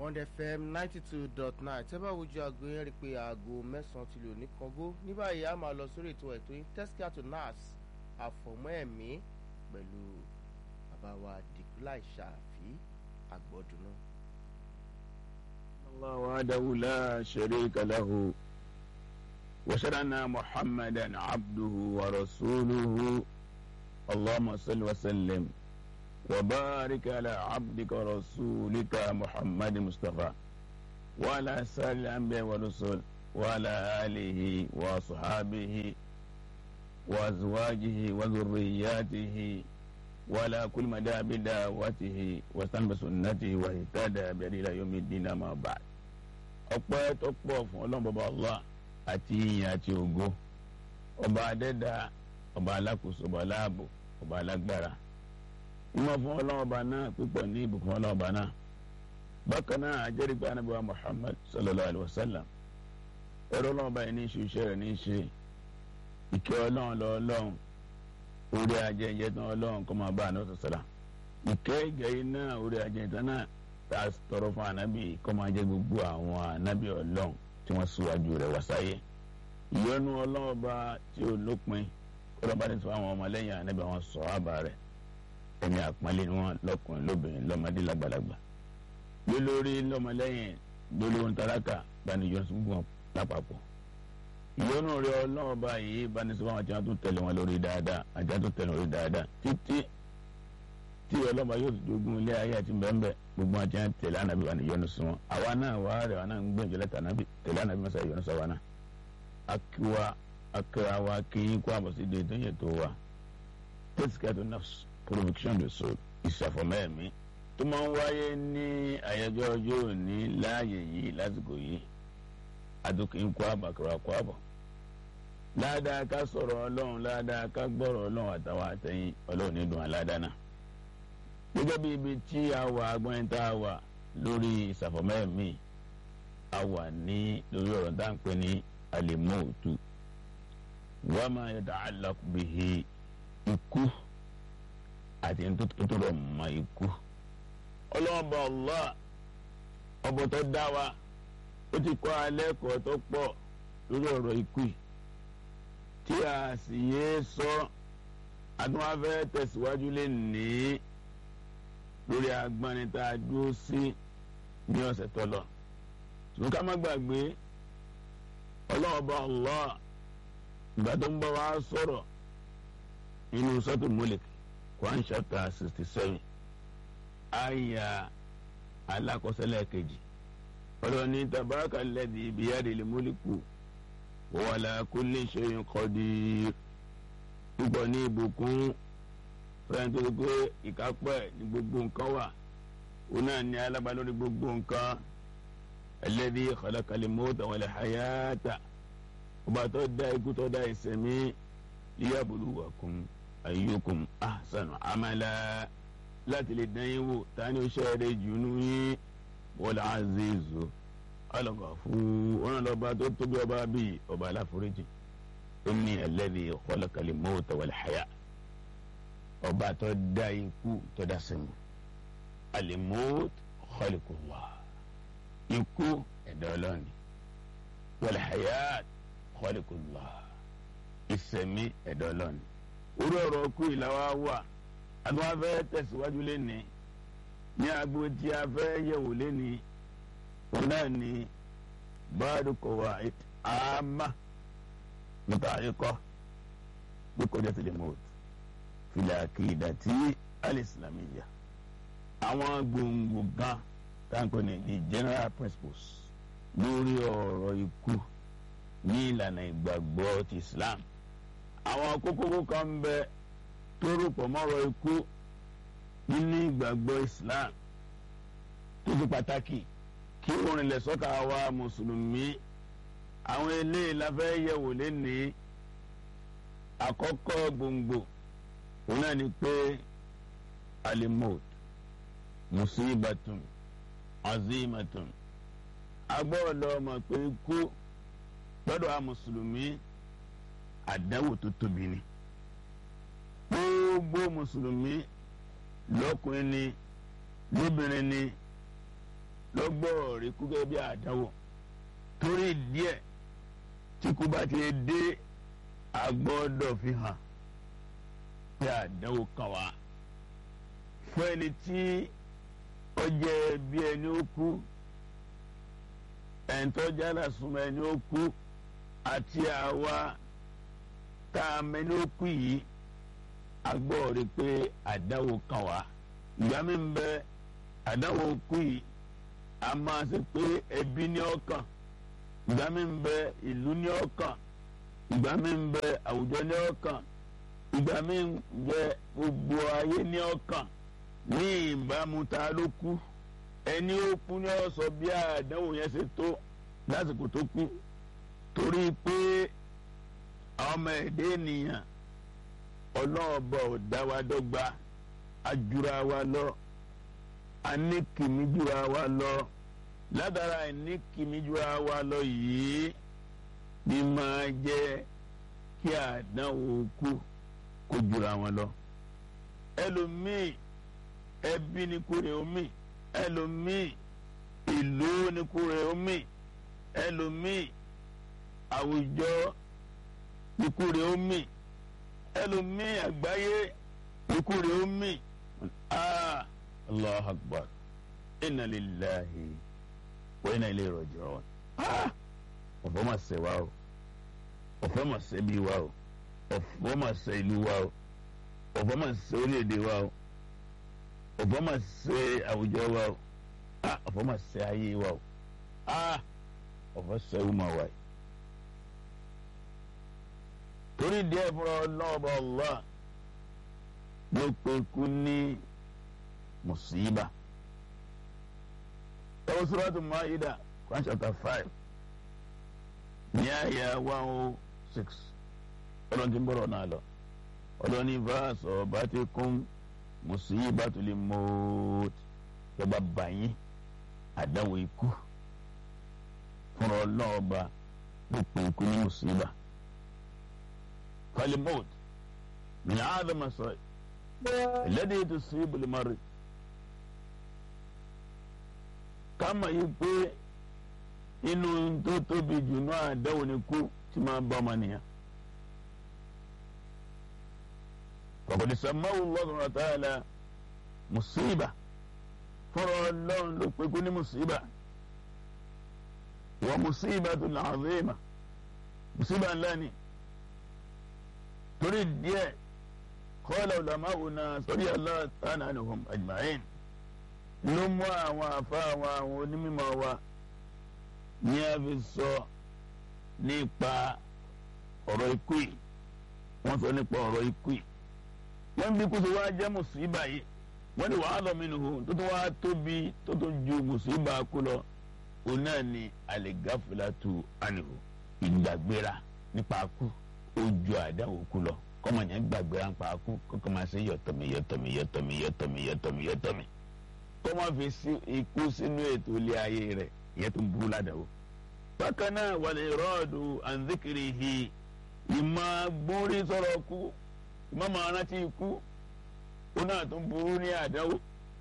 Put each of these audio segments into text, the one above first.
Bond FM ninety two dot nine tẹ́ bá wojú aago yẹn rí i pé aago mẹ́sàn-án ti lò ní kọ́ngó ní báyìí a máa lọ sórí ètò ẹ̀tọ́ yín tẹ́síkà tó nas àfọ̀mọ́ ẹ̀mí pẹ̀lú bàbá wa dìkúláì ṣàfi àgbọ̀dùnú. الله وحده لا شريك له وشرنا محمدا عبده ورسوله اللهم صل وسلم وبارك على عبدك ورسولك محمد مصطفى وعلى سائر الأنبياء والرسل وعلى آله وصحابه وأزواجه وذرياته ولا كل مدى بدعوته واستنى بسنته واهتدى بهديه الى يوم الدين اما بعد ọpẹ́ tó pọ̀ fún Ọlọ́run bàbá Allah àti ìyìn àti ògo ọba adẹ́dà ọba alákòóso ọba aláàbò ọba alágbára ìmọ̀ fún Ọlọ́run ọba náà pípọ̀ ní ìbùkún Ọlọ́run ọba náà bákan náà àjẹ́rìí pé anábíwá Muhammad sallallahu alayhi wa sallam ẹ̀rọ Ọlọ́run ọba yìí ní í ṣe iṣẹ́ rẹ̀ ní í ṣe ìkẹ́ Ọlọ́run lọ Ọlọ́run orí ajẹjẹ tán Ọlọ́run kọ máa bá àná sọsọlá ìkẹ́ ìgẹ̀ yìí náà orí ajẹjẹ náà tá a tọrọ fún ànábì kọ máa jẹ gbogbo àwọn ànábì Ọlọ́run tí wọ́n síwájú rẹ̀ wá sáyé ìyọ́nú Ọlọ́run ọba tí ò lópin kọlọba ní sọ àwọn ọmọlẹ́yìn ànábì àwọn sọhábà rẹ̀ ẹni àpọ́nlé ni wọ́n lọ́kùnrin lóbìnrin lọ́mọdé lágbàlagbà lólórí lọ́mọlẹ́yìn lólórí tálákà gbanijọ gbọ́n lápapọ̀ ìyọ́nú rẹ ọlọ́run báyìí bá ní sọ́wọ́n àti àwọn tó tẹ̀lé wọn lórí dáadáa àti àwọn tó tẹ̀lé wọn lórí dáadáa títí tí ọlọ́run bá yóò fi jogún ilé ayé àti bẹ́ẹ̀nbẹ́ gbogbo àti àwọn tẹ̀lé ànábì wà ní ìyọ́nú sí wọn àwa náà wà rẹ̀ wà náà ń gbẹ̀jọ lẹ́tà ànábì tẹ̀lé ànábì mọ́sá ìyọ́nú sọ wa náà akiwa akẹ́wà wa kí kó àbọ̀ sí de tó yẹ tó wa tẹ́síkẹ́tù nafs provocation de soul ìṣàfọ̀mẹ́ẹ̀mí tó máa ń wáyé ní àyájọ́ ọjọ́ òní láàyè yìí lásìkò yìí adókè ń kó àbàkàrà kó àbọ̀ ládàá ká sọ̀rọ̀ ọlọ́run ládàá ká gbọ́rọ̀ ọlọ́run àtàwọn àtẹ̀yìn ọlọ́run ní dùn aládàá náà. gẹ́gẹ́ bí ibi tí a wà agbọ́n tá a wà lórí ìsàfọ̀mẹ́ẹ̀mí a wà ní lórí ọ̀rọ̀ tá à ń pè ní alimọ́ọ̀tù wa ma yata'allaq bihi ikú àti nítorí ọmọ ikú. ọlọ́run bá Allah ọbọ̀ tó dá wa ó ti kọ́ alẹ́ kọ́ tó pọ̀ lórí ọ̀rọ̀ ikú yìí tí a sì yé sọ adúmáfẹ́ tẹ̀síwájú lè ní lórí agbani tá a dúró sí ní ọ̀sẹ̀ tó lọ ṣùgbọ́n ká má gbàgbé ọlọ́ọ̀bá Allah ìgbà tó ń bá wa sọ̀rọ̀ nínú sọ́tò Mulk Quran chapter sixty seven àyà alákọ̀ọ́sẹ́lẹ̀ kejì ọlọ́run ní tabaraka alladhi biyadil mulku wa ala kulli shay'in qadir púpọ̀ ní ìbùkún fẹ́ràn tó gbé ìkápẹ́ ní gbogbo nǹkan wà ó náà ní alágbá lórí gbogbo nǹkan alladhi khalaqal mawta wal hayata ọba tó dá ikú tó dá ìṣẹ̀mí liyabluwakum ayyukum ahsanu amala láti lè dán yín wò tani ó ṣẹ́ẹ̀rẹ́ jù nú yín wọ́n azizu alọ́gàfú ọ̀nà lọ́ba tó tóbi ọba bíi ọba aláforíjì ẹni alladhi khalaqal mawta wal haya ọba tó dá ikú tó dá sẹ́mu al-mawt khaliqullah ikú ẹ̀dá ọlọ́ni wal hayat khaliqullah ìsẹ̀mí ẹ̀dá ọlọ́ni orí ọ̀rọ̀ kú ìlàwá wà àtúwọ́n fẹ́ tẹ̀síwájú lẹ́nìí ní agbo tí a fẹ́ yẹ̀wò lẹ́ni òun náà ni báàdù kọ̀wá àmà nípa àríkọ́ bí kọjá tilẹ̀ mọ́t fìlà kìdà tí alìsìlámìyà àwọn gbòǹgbò gan táǹkọ́ ní the general principles lórí ọ̀rọ̀ ikú ní ìlànà ìgbàgbọ́ ti Islam àwọn kókókó kan ń bẹ tó rò pọ̀ mọ́rọ̀ ikú nínú ìgbàgbọ́ Islam tó fi pàtàkì kí orin lẹ̀ sọ́kà wa mùsùlùmí àwọn eléyìí la fẹ́ yẹ̀wò lénìí àkọ́kọ́ gbòǹgbò òun náà ni pé alimot musibatun azimatun agbọ́dọ̀ mọ̀ pé ikú gbọ́dọ̀ a mùsùlùmí àdánwò tó tóbi ni gbogbo mùsùlùmí lọ́kùnrin ni lóbìnrin ni lọ́gbọ́ rẹ̀ kú gẹ́gẹ́ bí àdánwò torí díẹ̀ tí kú bá ti dé agbọ́dọ̀ fi hàn pé àdánwò kàn wá fún ẹni tí ó jẹ́ bí ẹni ó kú ẹni tó jára súnmọ́ ẹni ó kú àti àwa tá a mẹ́ni ó kú yìí agbọ́ rí pé àdánwò kàn wá ìgbà mi ń bẹ àdánwò kú yìí a máa ṣe pé ẹbí ní ọkàn ìgbà mi ń bẹ ìlú ní ọkàn ìgbà mi ń bẹ àwùjọ ní ọkàn ìgbà mi ń bẹ gbogbo ayé ní ọkàn ní ìbámu ta ló kú ẹni ó kú ní ó sọ bí àdánwò yẹn ṣe tó lásìkò tó kú torí pé ọmọ ẹ̀dẹ́ ènìyàn ọlọ́ọ̀bọ ò dá wa dọ́gba ajura wa lọ aníkìmí jura wa lọ ládàra aníkìmí jura wa lọ yìí ni máa jẹ́ kí àdánwò kú kó jura wọn lọ ẹlòmíì ẹbí ni kúrè omi ẹlòmíì ìlú ni kúrè omi ẹlòmíì àwùjọ ni kúrè omi ẹlòmíì àgbáyé ni kúrè omi ah allah akbar inna lillahi wa inna ilayhi raji'un ah ọ̀fọ̀ mà ṣe wa o ọ̀fọ̀ mà ṣe bí wa o ọ̀fọ̀ mà ṣe ìlú wa o ọ̀fọ̀ mà ṣe orílẹ̀-èdè wa o ọ̀fọ̀ mà ṣe àwùjọ wa o ah ọ̀fọ̀ mà ṣe ayé wa o ah ọ̀fọ̀ ṣe ìwúmọ̀ wa yìí torí díẹ̀ fúnra ọlọ́ọ̀bà Allah ló pe kú ní mùsíbà ẹwọ Suratu Maida Quran chapter five ní àyà one oh six ọlọ́run ti ń bọ̀rọ̀ náà lọ ọlọ́run ní fàásọ̀ bá ti kún musibatul maut yọba bàyín àdáwò ikú fúnra ọlọ́ọ̀ba ló pe ikú ní mùsíbà. فالموت من أعظم الصائب الذي تصيب المرء kama yìí pé inú tó tóbi jù náà àdáwò ni kú tí máa bá ọmọ nìyà. فقد سماه الله سبحانه وتعالى مصيبة fọ́rọ̀ ọlọ́run ló pé kú ní mùsíbà wa musibatun azima mùsíbà ńlá ni torí díẹ̀ kọ́lá ulama'una sọ́rí Allah ta'ala anhum ajma'in ló mú àwọn àfa àwọn àwọn onímọ̀ wa ní a fi sọ nípa ọ̀rọ̀ ikú yìí wọ́n sọ nípa ọ̀rọ̀ ikú yìí wọ́n bí kó tó wá jẹ́ mùsíbà yìí wọ́n ní wàhálà minhu tó tó wá tóbi tó tó ju mùsíbà kú lọ òun náà ni al-ghaflatu anhu ìgbàgbéra nípa kú ojú àdáwò kú lọ kọ́mọ yẹn gbàgbé ránpá kú kọ́kọ́ máa ṣe yọ̀tọ̀mí yọ̀tọ̀mí yọ̀tọ̀mí yọ̀tọ̀mí yọ̀tọ̀mí yọ̀tọ̀mí kọ́mọ fi sí ikú sínú ètò ilé ayé rẹ̀ ìyẹn tó ń burú ládàá bákan náà wal iradu an dhikrihi ìmọ̀ gbórí sọ̀rọ̀ kú ìmọ̀ máa rántí ikú ó náà tó ń burú ní àdáwò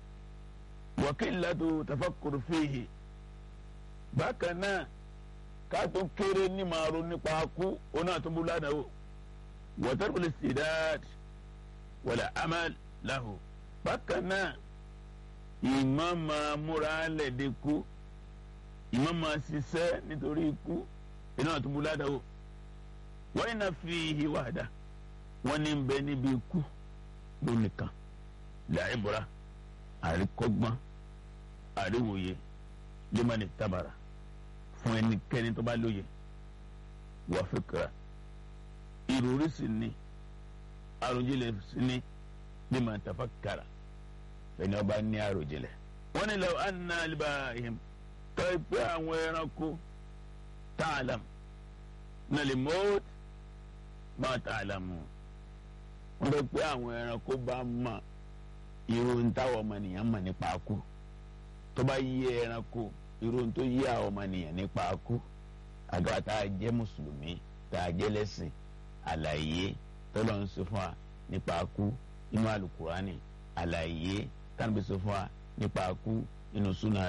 wa qillatu tafakkur fihi bákan náà kátó kéré ní máa ro nípa kú òun náà tó bú ládàá wọ́tẹ́rù lè sì dáàdì wọlé amal lahu bákan náà ìmọ̀ máa múra lẹ́ẹ̀dẹ́ kú ìmọ̀ máa ṣiṣẹ́ nítorí ikú iná tó bú ládàá wọ́n iná fi ìwádà wọ́n ní bẹ níbi ikú lónìkan làìbúra àríkọ́gbọ́n àríwòye lẹ́mọ̀nì tábàrà fún ẹnikẹ́ni tó bá lóye wà fìkìrà ìròrí sì ni àròjinlẹ̀ sì ni bí màá tafa kàrà bẹ́ẹ̀ni ọba ní àròjinlẹ̀. wọ́n ní lọ́wọ́ anna alibahim tọ́ pé àwọn ẹranko tààlàm nàlẹ́ mọ́t máa tààlàmù wọ́n tọ́ pé àwọn ẹranko bá mọ̀ irun táwọn ọmọnìyàn mọ̀ nípa kú tó bá yí ẹranko irun tó yí àwọn ọmọnìyàn nípa kú àgbà tá a jẹ́ mùsùlùmí tá a jẹ́ lẹ́sìn àlàyé tọ́lọ̀ ń sọ fún wa nípa kú inú alukurani àlàyé tánbí sọ fún wa nípa kú inú súnà rẹ̀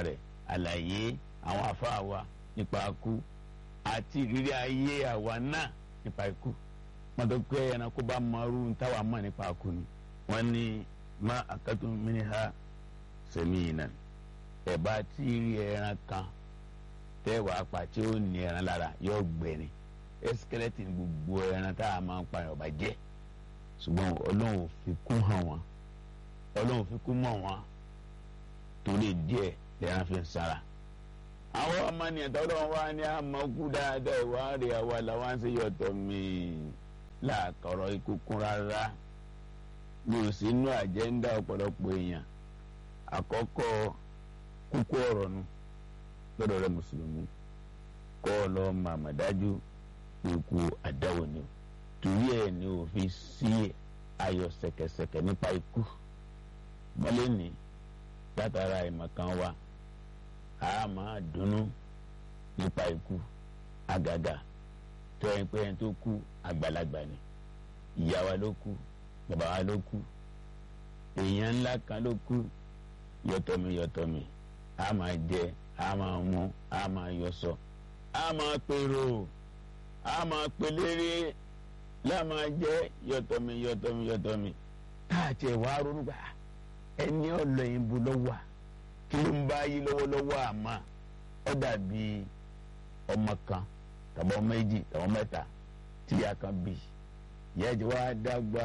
àlàyé àwọn àfáà wa nípa ikú àti ìrírí ayé àwa náà nípa ikú wọn tó pé ẹranko bá mọrú táwa mọ̀ nípa ikú ni wọn ní má akatun minha saminan ẹ bá tí rí ẹran kan tẹ́wàá pa tí ó ní ẹran lára yóò gbẹ̀rin ẹsikẹlẹtì ní gbogbo ẹran tá a máa ń pa ọba jẹ ṣùgbọ́n ọlọ́run ò fi kún hàn wọ́n ọlọ́run ò fi kún mọ̀ wọ́n torí díẹ̀ lẹ́ran fi ń sára. àwọn ọmọ nìyẹn tọ́lọ́ wa ní àmọ́kú dáadáa ìwà rẹ̀ àwa làwọn ń ṣe yọ̀tọ̀ mi láàkọ̀rọ̀ ikú kún rárá mi ò sí inú àjẹ́ńdà ọ̀pọ̀lọpọ̀ èèyàn àkọ́kọ́ kúkú ọ̀rọ̀ nu lọ́dọ̀ rẹ̀ mùsùlùmí kọ́ ọ lọ́ọ́ màmá dájú ikú àdáwò ni o torí ẹ̀ ni o fi sí ayọ̀ ṣẹ̀kẹ̀ṣẹ̀kẹ̀ nípa ikú mọ́lẹ́ ní látara ìmọ̀kan wa a máa dunnú nípa ikú àgàgà tó ẹ̀ pé ẹni tó kú àgbàlagbà ni ìyá wa ló kú bàbá wa ló kú èèyàn ńlá kan ló kú yọtọmi yọtọmi a máa jẹ a máa mu a máa yọsọ a máa pèrò a máa pelére láàmà jẹ yọtọmi yọtọmi yọtọmi káàtì ẹwà ronú gbà ẹni ọlọyin bu lọ́wọ́ kí ló ń bá yí lọ́wọ́lọ́wọ́ àmọ́ ọ dàbí ọmọ kan tàbí ọmọ méjì tàbí ọmọ mẹ́ta tíya kan bí ìyá ìjọ wa dàgbà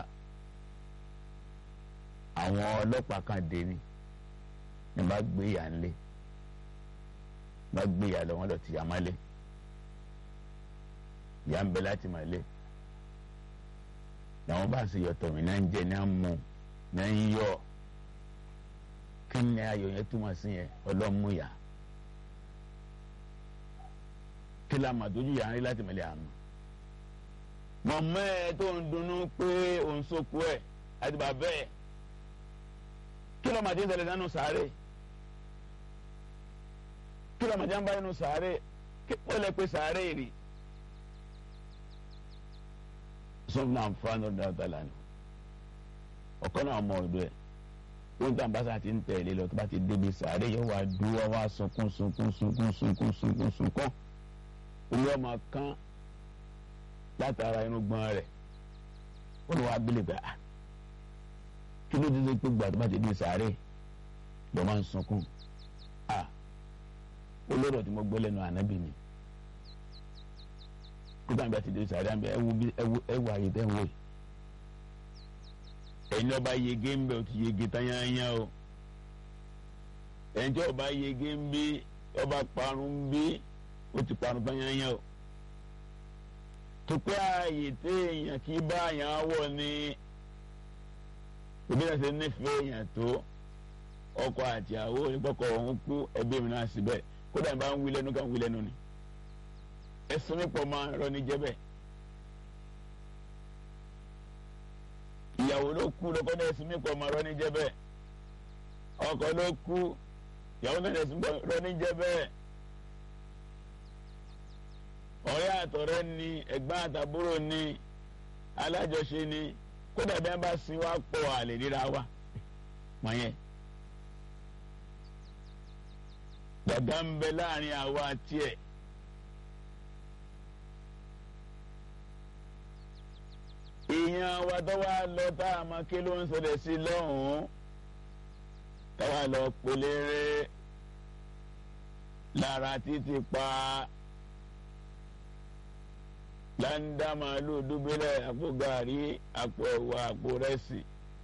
àwọn ọlọ́pàá kan dé ni ni bá gbé ìyá ńlẹ̀ bá gbé ìyá lọ wọn lọ tìyà mọ́lẹ̀ ìyá ń bẹ láti mọ̀lẹ́ làwọn bá sì yọtọ̀ mí náà ń jẹ náà ń mu náà ń yọ kí ni ayọ̀ yẹn túmọ̀ sí yẹn ọlọ́mú yá kí la mà tójú yàrá rí láti mọ̀lẹ́ àmọ́ mọ̀mọ́ ẹ tó ń dunnú pé òun sóko ẹ̀ àti bàbá ẹ̀ kí ló mà ti ń ṣẹlẹ̀ nánú sàárè kí ló mà ti ń bá inú sàárè kí wọ́n lè pe sàárè rí sọ́nà àǹfààní ọ̀dọ̀ àtàlà ni ọ̀kan náà mọ ọ̀dọ̀ ẹ̀ wọ́n tí àǹbáṣà ti ń tẹ̀lé lọ tó bá ti débi sàárè yóò wá dúró wá sunkún sunkún sunkún sunkún sunkún sunkún orí ọmọ kan látara inú gbọ́n rẹ̀ ó ní wàá bílẹ̀ gbà kí ló dé pé gbà tó bá ti dé sàárè lọ́ máa ń sunkún olóró tí mo gbọ́ lẹ́nu ànábì ni kótó àgbà ti dé sàárẹ̀ àgbà ẹwù bí ẹwù ẹwù àyè tẹ́ ń wò yìí ẹ̀yin ọba yege ń bẹ o ti yege tányányá o ẹ̀yin tí ọba yege ń bí ọba parun bí o ti parun tányányá o tó pé ààyè téèyàn kì í bá àyàn wọ̀ ní òbí náà ṣe nífẹ̀ẹ́ èèyàn tó ọkọ àti àwọ onípọ̀kọ̀ ọ̀hún kú ẹbí mi náà síbẹ̀ kódà ní bá ń wí lẹ́nu ká ń wí lẹ́nu ni ẹsùn nípò máa ń rọ ní jẹ́bẹ̀. ìyàwó ló kú lọ́kọ́ náà ẹsùn nípò máa rọ ní jẹ́bẹ̀. ọkọ ló kú ìyàwó náà ẹsùn rọ ní jẹ́bẹ̀. ọ̀rẹ́ àtọ̀rẹ́ ni ẹ̀gbọ́n àtàbúrò ni alájọṣe ni kódà bí wọ́n bá sin wá pọ̀ àlè ríra wa mọ̀ yẹn. dàda ń bẹ láàrin àwa tiẹ̀. èèyàn wa tó wá lọ tá a máa ké ló ń ṣẹlẹ̀ sí lọ́hùn-ún tá a wá lọ pelére lára títí pa láńdá màálùú dúbílẹ̀ àpò gàrí àpò ẹ̀wà àpò rẹ́sì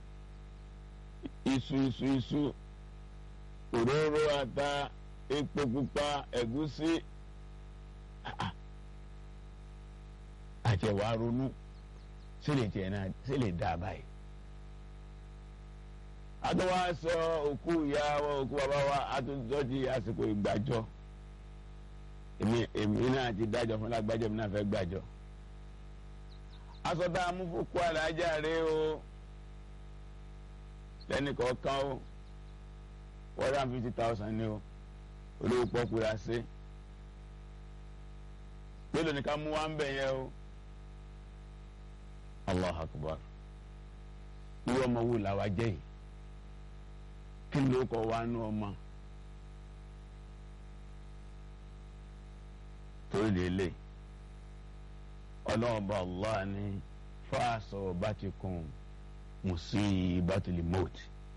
iṣu iṣu iṣu òróró ata epo pupa ẹ̀gúsí àtẹ̀wá ronú sílè tiẹ̀ náà sílè dá a báyìí. àtúwá sọ òkú ìyá wa òkú bàbá wa àtúntò di àsìkò ìgbàjọ èmi èmi náà ti dájọ́ fún lágbájọ́ mi náà fẹ́ gbàjọ. aṣọ tá a mú fún kó àlàájá rẹ o lẹ́nìkọ̀ọ̀kan o one hundred and fifty thousand ni o olówó pọ́kú ra sí mélòó ni ká mú wá ń bẹ̀ yẹn o allah akbar irú ọmọ wo làwa jẹ́ yìí kí ló kọ́ wa nú ọmọ torí délé ọlọ́ọ̀bá allah ní fáṣọ bá ti kún musibatul maut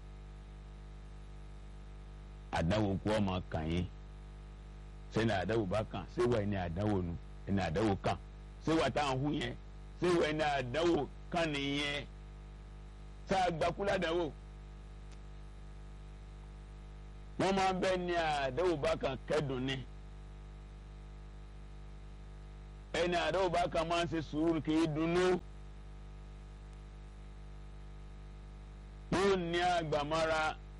àdáwò kú ọmọ kàn yín sẹ́ni àdáwò bá kàn séwà ẹni àdáwò nu ẹni àdáwò kàn séwà táwọn hu yẹn séwà ẹni àdáwò kàn nìyẹn tá a gbakú ládàáwò wọ́n máa bẹ ní àdáwò bá kàn kẹ́dùn ní ẹni àdáwò bá kàn máa ń ṣe sùúrù kì í dunnú yóò ní àgbàmọ́ra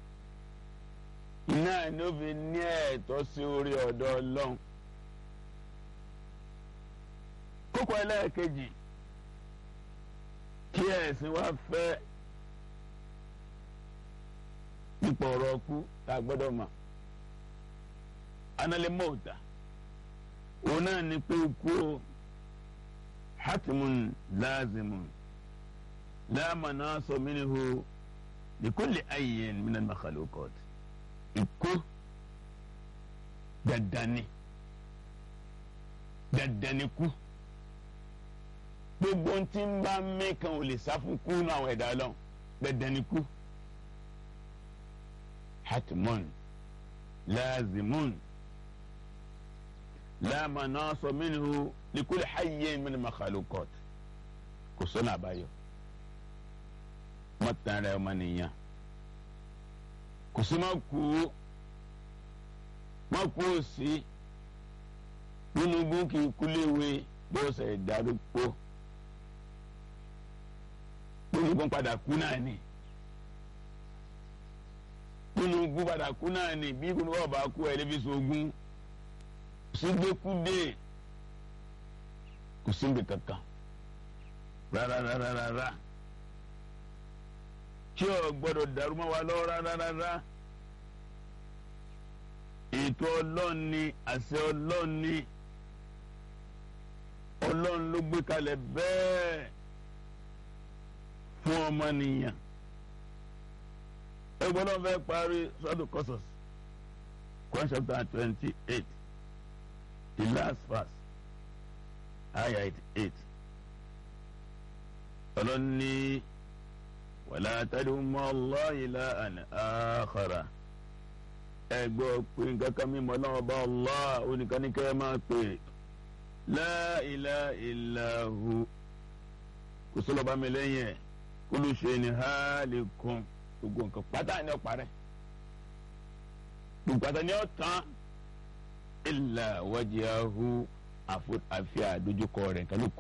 náà ní ó fi ní ẹ̀tọ́ sí orí ọ̀dọ̀ ọlọ́run kókó ẹlẹ́ẹ̀kejì kí ẹ̀sìn wa fẹ́ nípa ọ̀rọ̀ ọkú tá a gbọ́dọ̀ mọ̀ analẹ́ mọ́ọ̀tà òun náà ní pé ikú o hatimun lazimun láàmà náà sọ mí ni ho likulli ayyin minal makhluqat ikú dandani dandani kú gbogbo tí ń bá mẹ́kan ò lè sá fún kú náà àwọn ẹ̀dá lọ dandani kú hatmun lazimun la manasa minhu likulli hayyin min makhluqat kò sọ́nà àbáyọ mọ́tàn rẹ̀ ọmọ nìyàn kò sí má kú má kú òsì nínú búkì kúléwé bí ó ṣe darúgbó gbogbo padà kú náà ni nínú ikú padà kú náà ni bí kò ní wọ́n bá kú ẹ̀ lébi sógún sígbékúdé kò síbi kankan rárá rárá rárá tí o gbọ́dọ̀ dàrú mọ́ wa lọ́wọ́ rárá rárá ètò ọlọ́run ni àṣẹ ọlọ́run ni ọlọ́run ló gbé kalẹ̀ bẹ́ẹ̀ fún ọmọnìyàn ẹ gbọ́dọ̀ fẹ́ parí sọ́dún kọ́sọ̀s Quran chapter twenty eight the last verse ayah eighty eight ọlọ́run ní wàlá tad'u ma'a Allahi ilahan akhara ẹ gbọ́ pé nǹkan kan mímọ́ náà bá Allah oníkaníkẹ́ máa pè la ilaha illa hu kò sọ́lọ́ bá mi lẹ́yìn ẹ̀ kullu shay'in halikun gbogbo nǹkan pátá ni ó parẹ́ gbogbo pátá ni ó tán illa wajhahu àfi àdójúkọ rẹ̀ nǹkan ló kù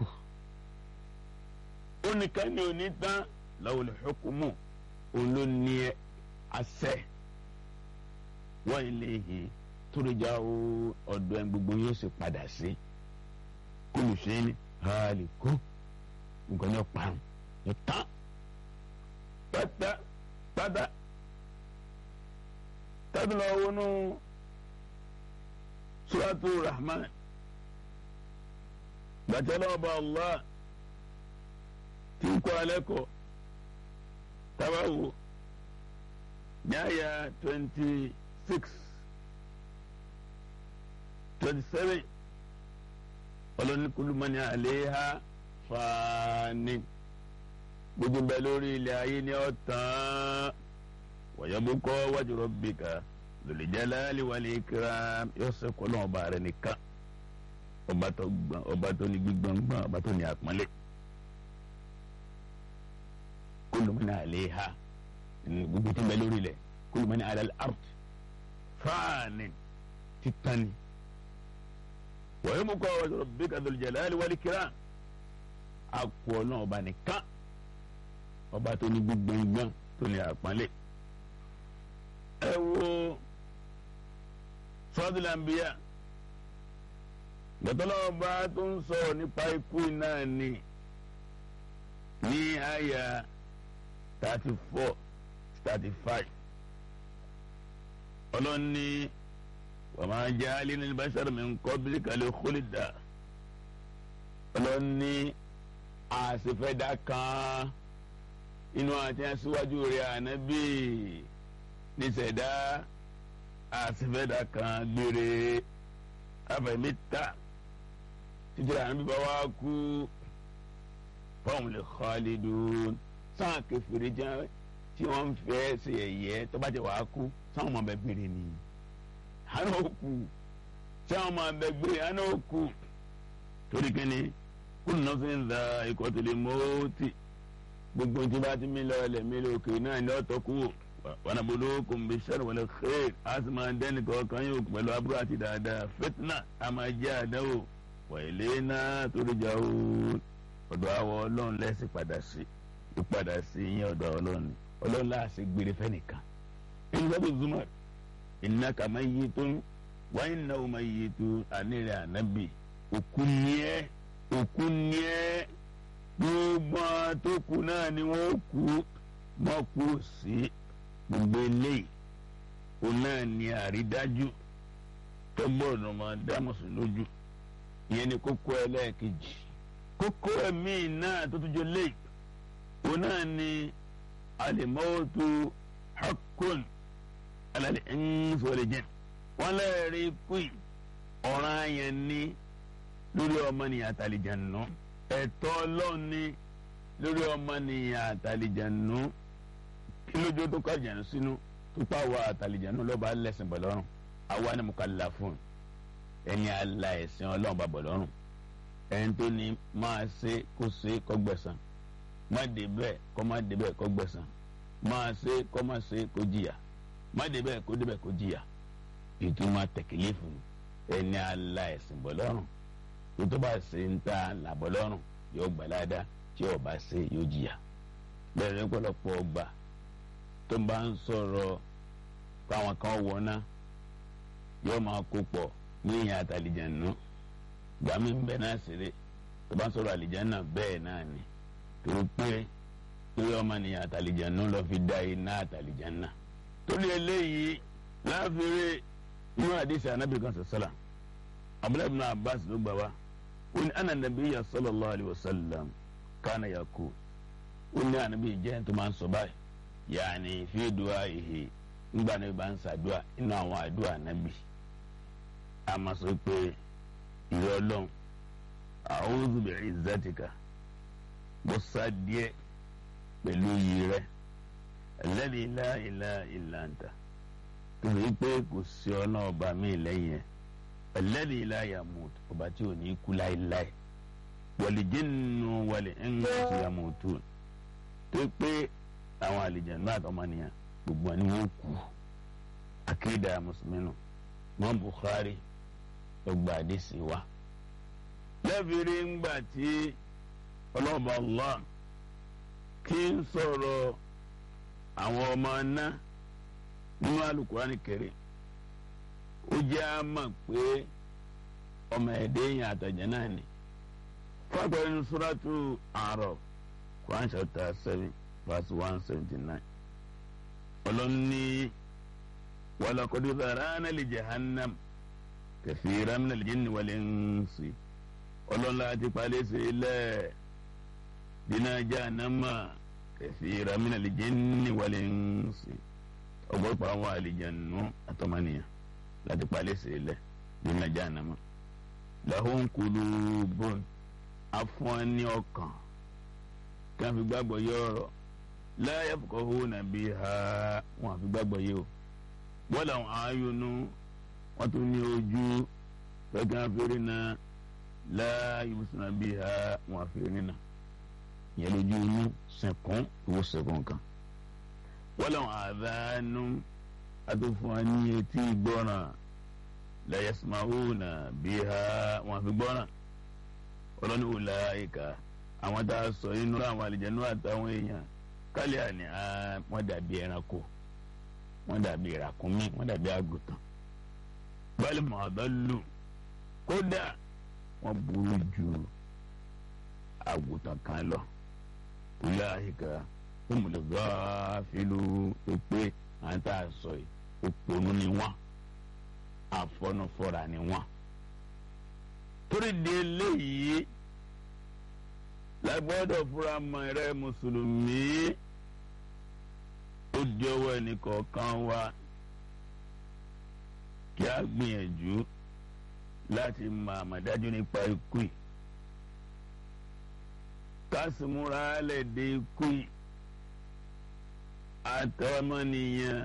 ó nìkan ni ò ní tán lawul hukumu òun ló ní àṣẹ wa ilayhi turja'u ọ̀dọ̀ ẹ̀ gbogbo yóò sì padà sí kullu shay'in halikun nǹkan ní ó parun ní tán pátá pátá tábìlì ọwọ́nú suratu rahman gbàtẹ́lẹ́ ọba allah tí ń kọ́ alẹ́ kọ́ tabawo nyaya twenty six twenty seven ọlọ́nikulumani àléhà fani gbogbo bẹ lórí ilẹ̀ ayé ni ó tán wàyàbùkọ́ wájú rabbika dhul jalali wal ikram yóò sẹ́kọ̀ náà ọba rẹ̀ nìkan ọba tó gbọ́n ọba tó ní gbígbọ́ngbọ́n ọba tó ní àpọ́nlé kullu man alayha gbogbo tí ń bẹ lórí ilẹ̀ kullu man ala al-ard fani titani wàyàbùkọ́ wájú rabbika dhul jalali wal ikram àpò náà ọba nìkan ọba tó ní gbígbọ́ngbọ́n tó ní àpọ́nlé ẹ wo sọ́dúnlàmbíyà gbẹ̀tọ́lọ́wọ́ bá tó ń sọ nípa ikú náà ni ní àyà thirty four thirty five ọlọ́ni wàmà jáálí ní bàṣẹ́rù mi ń kọ́ bí kàlẹ́ kólídà ọlọ́ni àṣefẹ́dá kan inú àti aṣíwájú rẹ̀ ànábì níṣẹ̀dá àṣefẹ́dá kan gbére abẹ̀míta títí ànábì bá wá kú fáwọn lè khalidun sáà kẹfìrí jẹ́ tí wọ́n ń fẹ́ ṣe ẹ̀yẹ tó bá jẹ́ wàá kú sáwọn ọmọ bẹ́ẹ̀ gbére ni àná òkú sáwọn ọmọ bẹ́ẹ̀ gbére àná òkú torí kẹ́ni kúnnù náà fi ń da ikọ̀ tó lè mọ́ọ́tì gbogbo tí bá ti mí lọ ẹlẹ́ mi lókè náà ní ọ̀tọ̀ kú wọn àbúrò kò ń bẹ sẹ́rù wọlé xeer a sì máa dẹ́ni kọ̀ọ̀kan yóò pẹ̀lú àbúrò àti dáadáa fitna a máa jẹ́ àdáwò wà ilé náà torí jà ó ọ̀dọ̀ àwọ̀ ọlọ́run lẹ́sìn padà sí ìpadà sí yín ọ̀dọ̀ ọlọ́run ni ọlọ́run láàṣẹ gbére fẹ́nìkan ìgbàdo zumar innaka mayyitun wa innahum mayyitun ànírẹ̀ ànábì òkú ni ẹ́ òkú ni ẹ́ gbogbo tó kù náà ni wọ́n kú mọ́ kú sí gbogbo eléyìí òun náà ni àrídájú tó gbọ́dọ̀ máa dá mùsùlùmí ìyẹn ni kókó ẹlẹ́ẹ̀kejì kókó ẹ̀mí náà tó tún jọ léyìí òun náà ni alimọ́tò hakun alali ẹ̀ńsọ̀lẹ̀jẹ̀ wọ́n lẹ́ẹ̀rí kùi ọ̀ràn yẹn ní lórí ọmọnìyàn àtàlìjànú ẹ̀tọ́ ọlọ́run ní lórí ọmọnìyàn àtàlìjànú kí lójú tó kọ́ àjànú sínú tó pa wá àtàlìjànú lọ́ba lẹ́sìn bọ̀ lọ́rùn àwa ni mukallafun ẹni àlà ẹ̀sìn ọlọ́run bá bọ̀ lọ́rùn ẹni tó ní máa ṣe kó ṣe kó gbẹ̀san má dé bẹ́ẹ̀ kó má dé bẹ́ẹ̀ kó gbẹ̀san máa ṣe kó má ṣe kó jìyà má dé bẹ́ẹ̀ kó dé bẹ́ẹ̀ kó jìyà ìtumọ̀ tẹ̀kílẹ̀ fún ẹni àlà ẹ̀sìn bọ̀ lọ́rùn tó bá ṣe ń ta làbọ̀ lọ́rùn yóò gbà ládàá tí ò bá ṣe yóò jìyà bẹ́ẹ̀ ni pọ̀lọpọ̀ ọgbà tó bá ń sọ̀rọ̀ káwọn kan wọ̀ náà yóò máa kó pọ̀ ní ìyẹn àtàlìjànú gbàmí ń bẹ náà ṣeré tó bá ń sọ̀rọ̀ àlìjànú bẹ́ẹ̀ náà ni tó pé torí ọmọ nìyẹn àtàlìjànú lọ fi dá iná àtàlìjànú torí eléyìí láàfin inú àdìsí anábì kan sọ̀sọ́là abdullahi ibn abbas ló gbà wá ó ní ana nabiyya sallallahu alayhi wa sallam kana yakul ó ní anabi jẹ́ tó máa ń sọ báyìí yaani fi du'aihi ńgbà náà bá ń sàdúà inú àwọn àdúà anabi a máa sọ pé ìrẹ́ ọlọ́run a'udhu bi'izzatika mo sá díẹ̀ pẹ̀lú iyì rẹ̀ alladhi la ilaha illa anta tó fi pé kò sí ọ̀nà ọba mi lẹ́yìn ẹ̀ alladhi la yamut ọba tí ò ní kú láéláé wal jinnu wal insu yamutun tó pé àwọn àlìjànnú àtọmọnìyàn gbogbo ni wọn kú akéda mùsùlùmí nù mọ Bukhari ọgbà àdìsí wa lẹ́bìrì ńgbà tí ọlọ́ọ̀bà Allah kí ń sọ̀rọ̀ àwọn ọmọ náà nínú Al-Qur'ani Karim ó jẹ́ á mọ̀ pé ọmọ ẹ̀dẹ́ yẹn àtọ̀jẹ́ náà ni fáwọn ẹni Suratu A'raf Quran chapter seven verse one seventy nine ọlọ́ni walaqad zara'na li jahannam kathiran minal jinni wal insi ọlọ́nla ti palẹ̀ sí ilẹ̀ dínà jahannama kathiran minal jinni wal insi ọgbọ́pọ̀ àwọn àlìjànú àtọmọnìyàn láti palẹ̀ sí ilẹ̀ dínà jahannama lahum qulubun afọ́n ní ọkàn kí wọ́n fi gbàgbọ́ yé ọ̀rọ̀ la yafqahuna biha wọ́n fi gbàgbọ́ yé o wọ́n làwọn ayọ̀nù wọ́n tún ní ojú fẹ́kàn fèrè náà la yubsiruna biha wọ́n fèrè nínà yẹn lójú inú sẹ̀kún owó sẹ̀kún kan wọ́n làwọn àdánù àtúnfún wa ní etí gbọ́ràn la yasma'una biha wọ́n fi gbọ́ràn ọlọ́ni ulaika àwọn tá a sọ inú àwọn àlìjẹnú àtàwọn èèyàn kálí àní wọ́n dàbí ẹranko wọ́n dàbí ìràkúnmí wọ́n dàbí àgùntàn báyìí mọ̀ọ́dọ́lù kódà wọ́n burú ju àgùntàn kan lọ ulaika humul ghafilu pé àwọn tá a sọ yìí òpònú ni wọ́n àfọnufọ́ra ni wọ́n torí di eléyìí lágbọ́dọ̀ fúra mọ́ ẹrẹ mùsùlùmí ó di ọwọ́ ẹnìkọ̀ọ̀kan wa kí a gbìyànjú láti mọ àmọ̀dájú nípa ikú yìí kásìmúra lẹ́dẹ̀ ikú yìí àtọmọnìyàn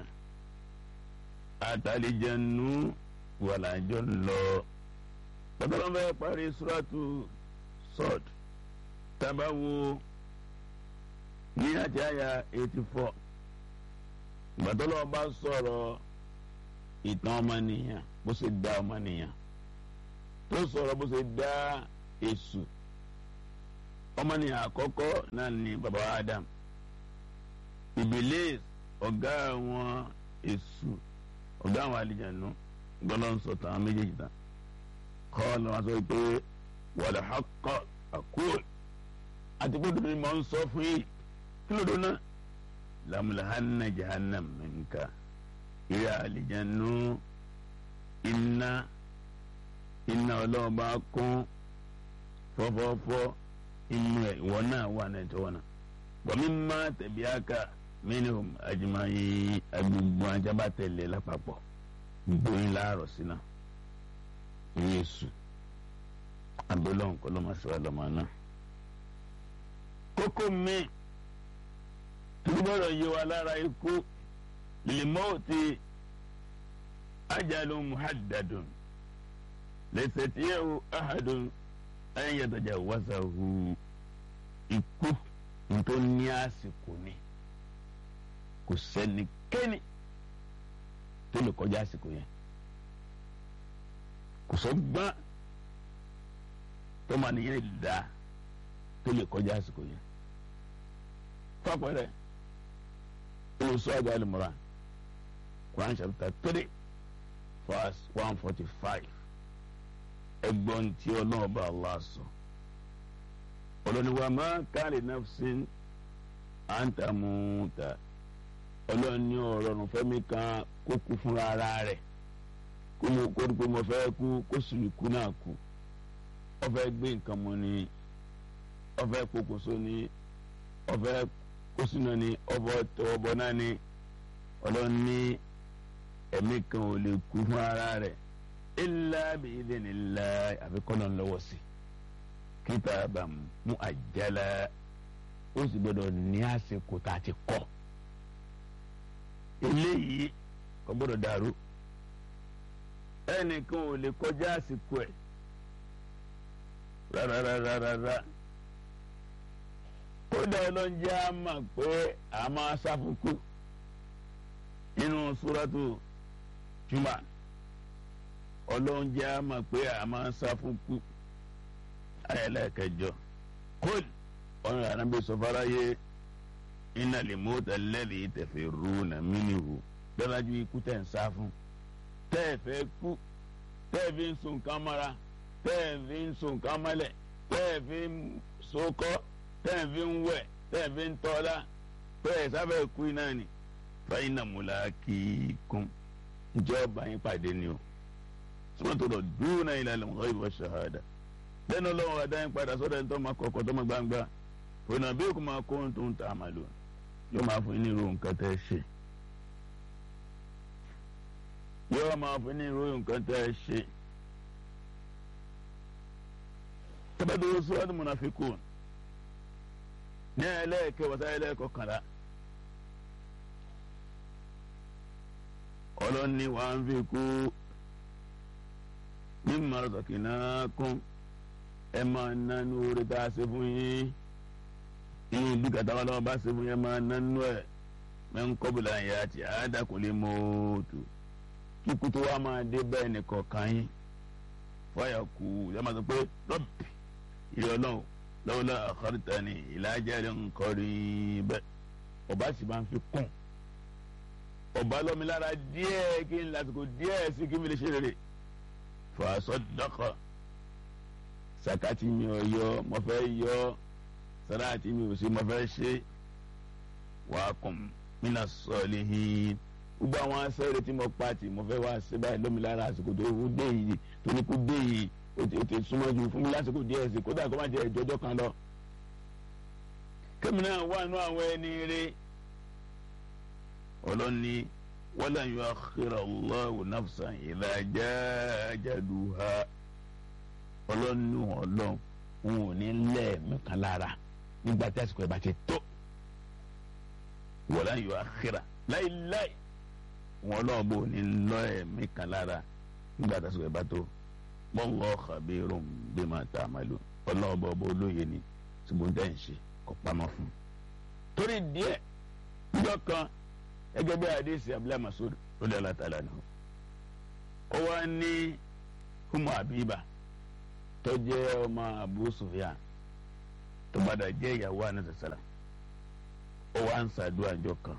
àtàlìjẹnu wàlàjọ lọ tọ́tọ́lọ́ bẹ́ẹ̀ parí suratu sọ́ọ̀d tábàwò ní àti àyà eighty four gbàtọ́lọ́ bá sọ̀rọ̀ ìtàn ọmọnìyàn bó ṣe dá ọmọnìyàn tó sọ̀rọ̀ bó ṣe dá èṣù ọmọnìyàn àkọ́kọ́ náà ní baba Adam Ìbílísì ọ̀gá àwọn èṣù ọ̀gá àwọn àlìjànú gbọ́dọ̀ ń sọ tàwọn méjèèjì tán kọ́ ọ́ lọ́wọ́ sọ pé wal haqqa aqul àti pé dòdò ni mò ń sọ fún yìí kí ló dé náà lamulahanna jahannam minka ìyá àlìjànú iná iná ọlọ́ọ̀bá kún fọ́fọ́fọ́ inú ẹ̀ ìwọ náà wà náà tó wọn náà wàmí má tẹ̀bí aka minhum ajimayi agbègbè ajaba tẹ̀lé lápapọ̀ gbóyin láàrọ̀ sínú yéésù abẹ́lọ́hùn kọ́ lọ́mọ sí wa lọ́mọ náà. kókó mi tó gbọ́dọ̀ yé wa lára ikú lèmọ́ọ̀tì ajalun muhaddadun lẹ́sẹ̀tìyẹ́wò ahadun an yatajawazahu ikú tó ní àsìkò ni kò sẹ́nikẹ́ni tó lè kọjá àsìkò yẹn kò sọ gbọ́n tó máa nìyẹn dá tó lè kọjá àsìkò yẹn fapẹ̀rẹ̀ olùsọ àgbà àlùmọ́ra Quran chapter three verse one forty five ẹgbọ́n tí ọlọ́ọ̀bá Allah sọ ọlọ́niwa máa káàlì nafsin àǹtàmùtà ọlọ́ni ọ̀rọ̀ nùfẹ́mi kan kó kú fúnra ara rẹ̀ kó mo kó dùkú mo fẹ́ kú kó sùn kú náà kú ó fẹ́ gbé nǹkan mu ni ó fẹ́ pokùnso ni ó fẹ́ kó sínú ni ó fẹ́ tọwọ́ bọ náà ni ọlọ́ni ẹ̀mí kan ò lè kú fún ara rẹ̀ illa bi idhnillah àfikọ́nà lọ́wọ́ sí kitaban muajjala ó sì gbọ́dọ̀ ní àsìkò tá a ti kọ́ eléyìí kò gbọ́dọ̀ dàrú ẹnìkan ò lè kọjá àsìkò ẹ̀ rárárárárá kódà ọlọ́njẹ́ á mà pé a máa sáfùkù nínú súrátù jùmọ̀ ọlọ́njẹ́ á mà pé a máa sáfùkù ayẹlẹ́kẹjọ kóòlù ọ̀nà ànábì sọfárayé iná lè mú tẹ̀lẹ́lì tẹ̀fẹ̀ rú nà mínìhù dájú ikú tẹ̀ ń sá fún tẹ́ẹ̀fẹ́ kú tẹ́ẹ̀fẹ́ ń sun nǹkan mọ́ra tẹ́ẹ̀fẹ́ ń sun nǹkan mọ́lẹ̀ tẹ́ẹ̀fẹ́ ń sokọ́ tẹ́ẹ̀fẹ́ ń wẹ̀ tẹ́ẹ̀fẹ́ ń tọ́lá tẹ́ẹ̀ sábẹ́ kú iná ni fẹ́yìnà múlá kí kún ìjọba yín pàdé ni o sọ́mọ́tò lọ dúró náà ilẹ̀ lọ́wọ́ ìwọ ṣahada lẹ́nu ọlọ́run adá yín padà sọ́dọ̀ ẹni tó máa kọ̀ọ̀kọ̀ tó máa gbangba ònà bí kò máa kó tó ń ta àmàlò yóò máa fún yín ní irú nǹkan tẹ́ ẹ ṣe yóò máa fún yín ní irú nǹkan tẹ́ ẹ ṣe. tabadoro sọ́ọ́dún munafikun ní ẹlẹ́ẹ̀kẹ́ wọ́sá ẹlẹ́ẹ̀kọ́ kànlá ọlọ́ni wàá ń fi kú mímọ́ ọ̀sọ̀kìnà kún ẹ máa nánú orí tá a ṣe fún yín inú bí kàtàwọn lọ́wọ́ bá ṣe fún yín ẹ máa nánú ẹ̀ mẹ́ ń kọ́bùlà yẹn àti àádàkùnlé mọ́tò kíkú tó wá máa dé bẹ́ẹ̀ nìkan kan yín fọyà kú ẹ máa sọ pé rọ́bì ilé ọlọ́run lọ́wọ́lá àkọ́rìtà ni ìlàjà rẹ̀ ń kọ́rí bẹ́ẹ̀ ọba sì máa ń fi kún ọba lọ́mi lára díẹ̀ kí n lásìkò díẹ̀ sí kí mi lè ṣe rere fàṣọdọkọ sakati mi ò yọ mo fẹ́ yọ sàláàtì mi ò sí mo fẹ́ ṣe wàá kùn mina sọlihin gbogbo àwọn asẹ́rẹ́ tí mo pa tì mo fẹ́ wá ṣe báyìí lómi lára àsìkò tó kú dé yìí tó ní kú dé yìí o ti súnmọ́ ju fún mi lásìkò díẹ̀ sí kódà kó má jẹ ìjọjọ́ kan lọ. kémi náà wà nú àwọn ẹni rẹ ọlọ́ni wala yuakhira Allahu nafsan idha jaa ajaluha ọlọ́nu ọlọ́run òun ò ní lẹ́ẹ̀mí kan lára nígbà tí àsìkò ẹ̀ bá ti tó wala yuakhira láíláí wọn náà bò ní lọ ẹ̀mí kan lára nígbà tí àsìkò ẹ̀ bá tó wallahu khabirun bima ta'malun ọlọ́ọ̀bọ̀ ọba olóye ni ṣùgbọ́n tẹ́ ń ṣe kó pamọ́ fún un. torí díẹ̀ níjọ́ kan gẹ́gẹ́ bí àdéhìsì abdullahi masoud lórí alátàlá ni ó wá ní humu abiba tó jẹ́ ọmọ abu sufyan tó padà jẹ́ ìyàwó anasasala ó wá ń ṣàdúrà níjọ́ kan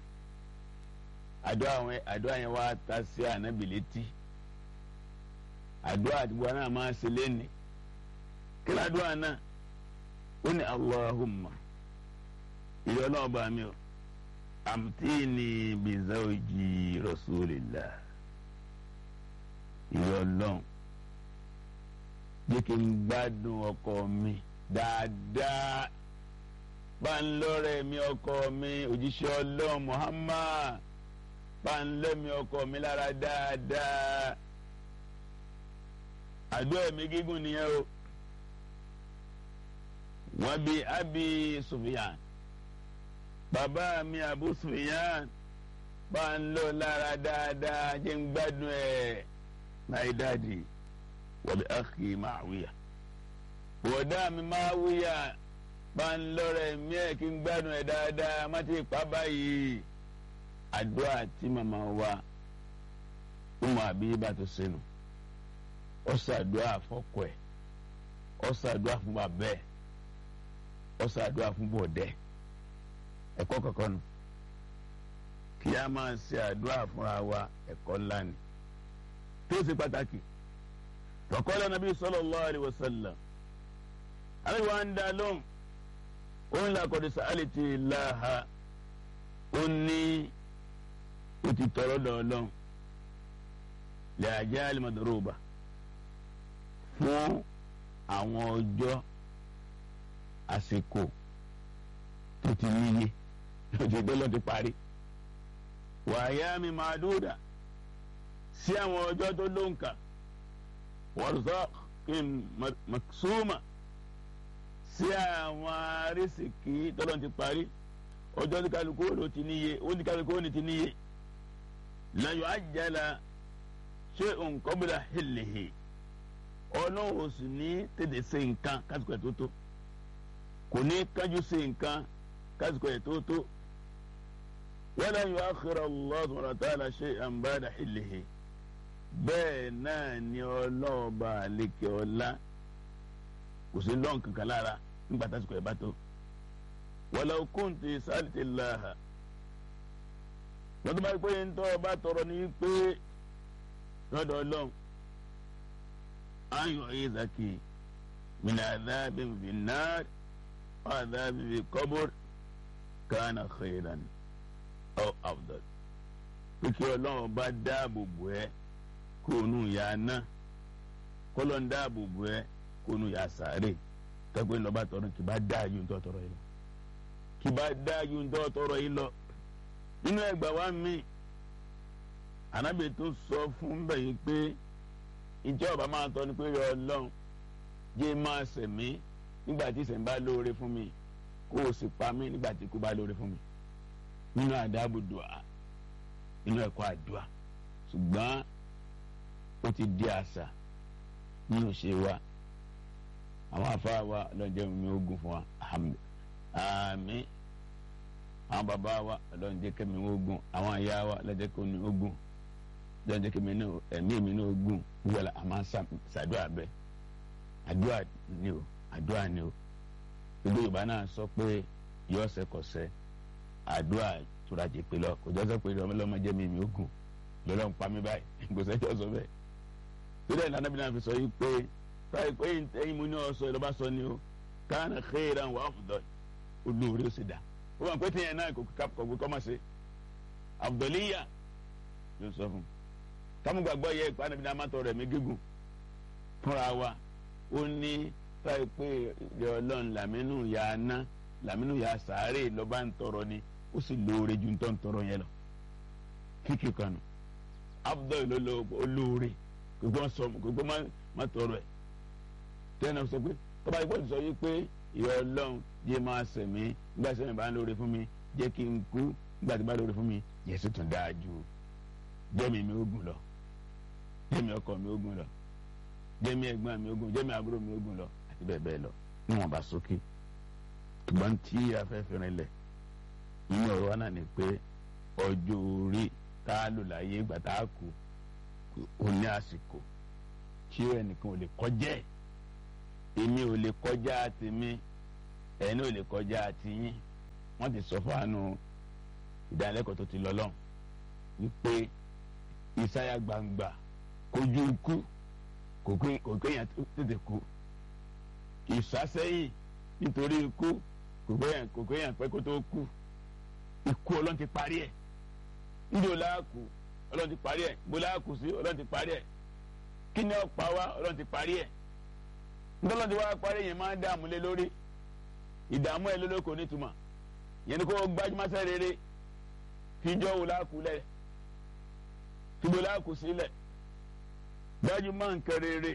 àdúrà yẹn wá ta sí ànábì létí àdúrà àti wọn náà máa ṣe lẹ́nìí kí ládùúgbò náà ó ní allahumma ìyá ọlọ́run bá mi o amtini bizawji rasulillah ìyá ọlọ́run jẹ́ kí n gbádùn ọkọ mi dáadáa bá ń lọ́rẹ̀ mi ọkọ mi òjíṣẹ́ ọlọ́run muhammad bá ń lẹ́mi ọkọ mi lára dáadáa àdúrà mi gígùn nìyẹn o wọ́n bí abi sufiyan bàbá mi abu sufiyan bá ń lọ lára dáadáa jẹ́ ń gbádùn ẹ̀ náà dáàdi wọ́n bí akhi Muawiya wọ́dà mi Muawiya bá ń lọ́rẹ̀ mí ẹ̀ kí ń gbádùn ẹ̀ dáadáa má ti pa báyìí àdúrà tí màmá wa Umu Habiba tó sínú ó ṣàdúrà fọ́kọ ẹ̀ ó ṣàdúrà fún bàbá ẹ̀ ó ṣàdúrà fún bọ̀dẹ́ ẹ̀kọ́ kọ̀ọ̀kan nù kí a máa ṣe àdúrà fúnra wa ẹ̀kọ́ ńlá ni tó ṣe pàtàkì tọkọlẹ nàbí sallallahu alaihi wasallam alẹ́ wa ń dá lóhùn ó ń la kọ́ni sàálì ti láha ó ní ó ti tọrọ dọ̀ọ́lọ́hùn lè àjẹ́ àlìmọ̀dọ́rọ̀ba fún àwọn ọjọ́ àsìkò tó ti níye tó ti gbé lọ ti parí wàyà mi máa dúdà sí àwọn ọjọ́ tó lóǹkà wọ́rọ̀sọ́kìn maksuma sí àwọn arísìkí tọ́lọ́ ti parí ọjọ́ tí kálukú ló ti níye ó ní kálukú ní ti níye láyọ̀ àjẹlá ṣé nǹkan bí la hìlìhì ọlọ́run sì ní tètè ṣe nǹkan kásìkò ẹ̀ tó tó kò ní kájú ṣe nǹkan kásìkò ẹ̀ tó tó wala yu'akhkhira Allah subhanahu wa ta'ala shay'an ba'da hìlìhì bẹ́ẹ̀ náà ni ọlọ́ọ̀ba àlekè ọlá kò sí lọ́n kankan lára nígbà tásìkò ẹ̀ bá tó walau kunti sa'altillaha lọ́dún bá pé ń tọ́ ọba tọrọ ní pé lọ́dọ̀ ọlọ́run ayọ̀ ìzàkì min adhabin fin nar wa adhabin fi qabr kana khayran aw afdal pé kí ọlọ́run bá dáàbò bò ẹ́ kó nu ya ná kọ́lọ́ ń dáàbò bò ẹ́ kó nu ya sàárè tọ́gbẹ́ lọ́ba tọrọ kì bá dáa ju ntọ́ tọrọ yìí lọ kì bá dáa ju ntọ́ tọrọ yìí lọ nínú ẹgbà wa mi ànábì tó sọ fún bẹ́yìn pé ìjọba máa tọ́ ni pé yọ ọlọ́run jẹ́ máa sẹ̀mí nígbà tí ìsẹ̀mí bá lóore fún mi kó o sì pa mí nígbà tí ikú bá lóore fún mi nínú àdábò dùà nínú ẹ̀kọ́ àdúà ṣùgbọ́n ó ti di àṣà nínú ṣe wa àwọn afárá wa lọ́jọ́ mi ogun fún wa àmín àwọn bàbá wa lọ́jọ́ jẹ́ kẹ́mi ogun àwọn àyà wa lọ́jọ́ kẹ́mi ogun lọ́jọ́ kẹ́mi ẹ̀mí mi ní ogun wíwọ́lá àmọ́ ṣàdúrà bẹ́ẹ̀ àdúrà ni o àdúrà ni o gbogbo Yorùbá náà sọ pé yọ ọ̀sẹ̀ kọ̀ọ̀sẹ̀ àdúrà tura jẹ pé lọ kò jọ sọ pé ọmọlọmọ jẹ mi mi ó gùn lọlọ ń pa mí báyìí kò sẹjọ sọ bẹ́ẹ̀ sílẹ̀ ìlànà bí náà fi sọ yìí pé báyìí pé ẹ̀yin mo ní ọsọ ìlọba sọ ni o káàna khairan wà afdal olóore ó sì dá ó wà pé tíyẹn náà kò kò kọ́ máa ṣe afdaliya ló sọ fún kámúgbàgbọ́ yẹ ìpàdé bí náà má tọrọ ẹ̀mí gígùn fúnra wa ó ní báyìí pé ọlọ́run làmínú yà á ná làmínú yà á sàárè lọ́ba ń tọrọ ni ó sì lóore ju ntọ́ ntọ́rọ yẹn lọ kíkì kanu abdul ló olóore gbogbo sọ gbogbo má tọrọ ẹ tẹ́lẹ̀ náà sọ pé tọ́ba ìgbọ́ sọ yìí pé ìyá ọlọ́run jẹ́ máa sẹ̀mí nígbà tí sẹ́mi bá ń lóore fún mi jẹ́ kí n kú nígbà tí bá lóore fún mi yẹ sì tún dáa ju jẹ́mi mi ó gùn lọ jẹ́mi ọkọ mi ó gùn lọ jẹ́mi ẹ̀gbọ́n mi ó gùn jẹ́mi àbúrò mi ó gùn lọ àti bẹ́ẹ̀ bẹ́ẹ̀ lọ níwọ̀n bá sókè ṣùgbọ́n tí afẹ́fẹ́ rinlẹ̀ nínú ọ̀rọ̀ wa náà ni pé ọjọ́ orí tá a lò láyé ìgbà tá a kú ó ní àsìkò tí ẹnìkan ò lè kọjá ẹ̀ èmi ò lè kọjá tèmi ẹ̀yin ò lè kọjá tiyín wọ́n ti sọ fáànù ìdánilẹ́kọ̀ọ́ tó ti lọ lọ́hùn wípé ìsáyà gbangba kojú ikú kò kéèyàn tètè kú ìsásẹ́yìn nítorí ikú kò kéèyàn pẹ́ kó tó kú ikú ọlọ́run ti parí ẹ̀ ndí o láàkú ọlọ́run ti parí ẹ̀ bó láàkú sí ọlọ́run ti parí ẹ̀ kí ni ọ̀pá wa ọlọ́run ti parí ẹ̀ ntọ́lọ́run ti wá parí yẹn máa ń dààmú lé lórí ìdààmú ẹ̀ lólókò nítumọ̀ yẹn ni kó gbajúmọ́sẹ́ rere fíjọ́ wò láàkú lẹ̀ fíjọ́ láàkú sílẹ̀ gbajúmọ́ nǹkan rere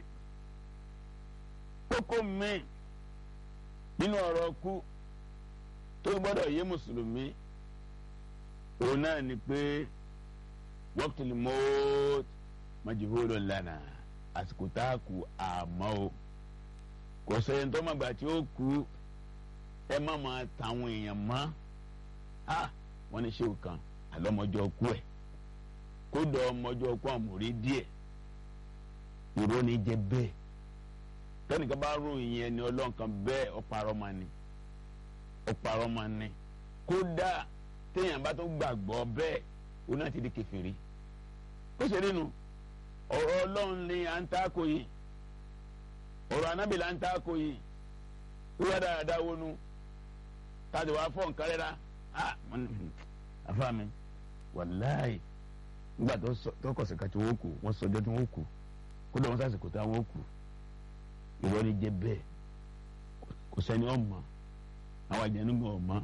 kókó mi nínú ọ̀rọ̀ kú tó gbọ́dọ̀ yé mùsùlùmí òun náà ni pé waqtul maut majhulun lana àsìkò tá a kú àmọ́ o kò sẹ́yìn tó mọ̀gbà tí ó kú ẹ má máa tàwọn èèyàn mọ́ a wọ́n ní ṣéwù kan àlọ́mọjọ́ kú ẹ̀ kódà ọmọjọ́ kú àmúrí díẹ̀ ìró ni jẹ bẹ́ẹ̀ tẹ́nìkan bá ròyìn ẹni ọlọ́run kan bẹ́ẹ̀ ọ̀parọ́ máa ní ọ̀parọ́ máa ní kódà téèyàn bá tó gbàgbọ́ bẹ́ẹ̀ òun náà ti di kèfèrí ó ṣe nínú ọ̀rọ̀ ọlọ́run ni à ń ta kò yìí ọ̀rọ̀ anábì là ń ta kò yìí wíwá dáadáa wọnú káàdì wàá fọ̀ nǹkan rẹ̀ rà á àfa mi wàláì nígbà tó kọ̀ sẹ̀ka tí wọ́n kù wọ́n sọjọ́ tí wọ́n kù kódà wọ́n sàṣìkò tí wọ́n kù ìwọ ni jẹ bẹ́ẹ̀ kò sẹ́ni ọmọ àwọn àjẹnú gan ọmọ